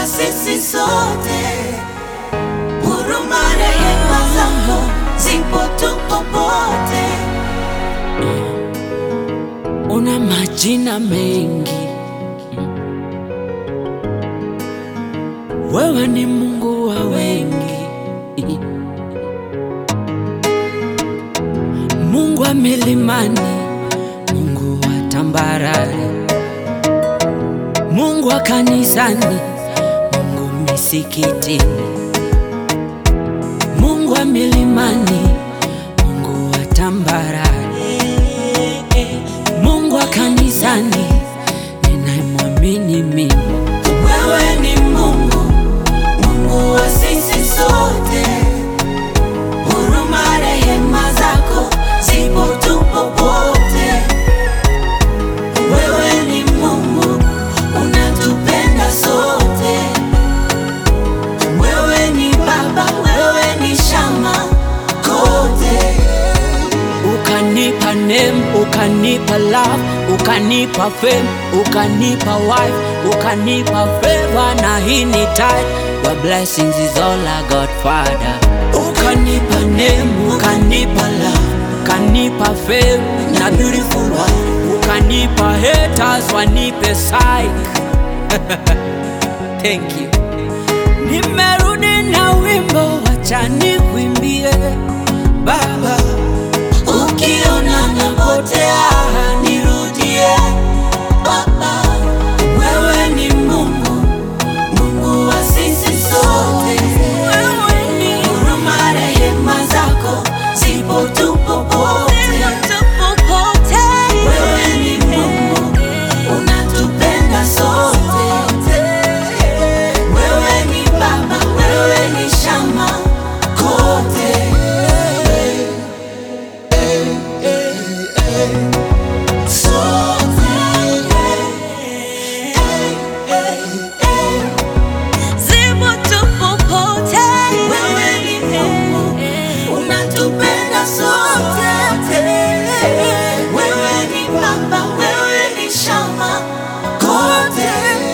wa sisi sote, huruma rehema zako zipo tu popote. Una majina mengi, wewe ni Mungu wa wengi, Mungu wa milimani, Mungu wa tambarare, Mungu wa kanisani, Mungu misikitini, Mungu wa milimani, Mungu wa tambarare, Mungu wa kanisani, ninayemwamini mimi. Wewe ni Mungu, Mungu wa sisi sote, huruma rehema zako zipo tu popote. Wewe ni Mungu, unatupenda sote. Wewe ni Baba, wewe ni Shama kote. Ukanipa name, ukanipa love, ukanipa fame, ukanipa wife, ukanipa favor na hii ni tithe. Your blessings is all I got, Father. Ukanipa name, ukanipa love, ukanipa fame na beautiful wife, ukanipa haters wanipe psych. Thank you. Nimerudi na wimbo, wacha nikuimbie Baba. Ukiona napotea nirudie, Baba. Wewe ni Mungu, Mungu wa sisi sote. Wewe ni Huruma rehema zako zipo tu popote. Wewe ni Mungu, unatupenda sote. Wewe ni Baba, wewe ni Shama kote. Wewe ni Mungu, unatupenda sote. Wewe ni Baba, wewe ni Shama kote.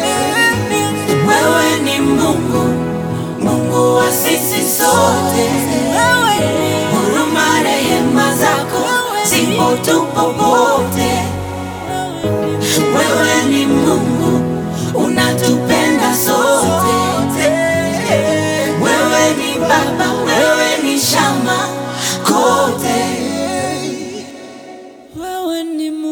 Wewe ni Mungu, Mungu wa sisi sote. Huruma rehema zako zipo tu popote. Wewe ni Mungu, unatupenda sote. Wewe ni Baba, wewe ni Shama kote. Wewe ni Mungu.